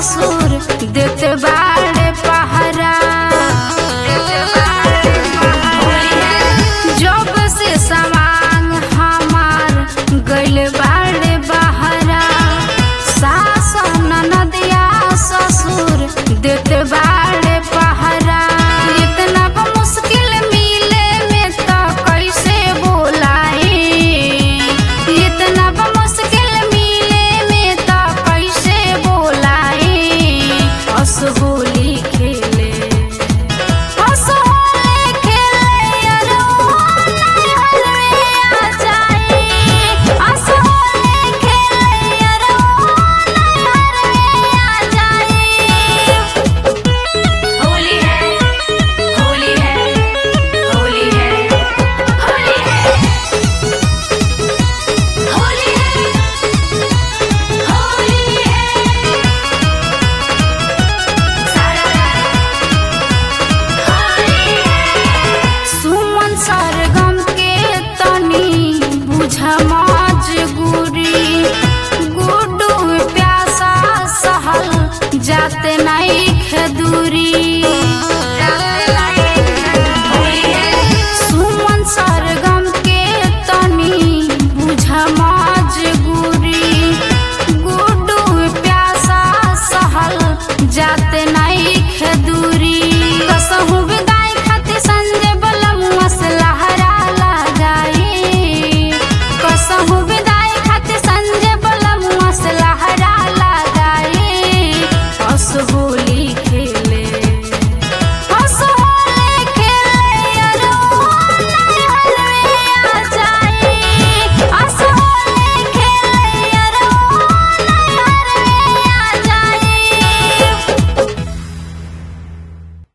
ससुर देते बाड़े पहरा जब से समान हमार गइल बाड़े बहरा सास ननदिया ससुर देते बाड़े पहरा इतना ब मुश्किल मिले में तो कैसे बोलाई इतना ब मुश्किल मिले में तो कैसे बोलाई असहोली खेले असहोली खेले अरो नैहर में आ जाई असहोली खेले अरो नैहर में आ जाई होली है होली है होली है होली है होली है होली है सारा होली है सुमन सरगम के तनी बुझ मजबूरी गुड्डू प्यासा सहल जाते नहीं खेदूरी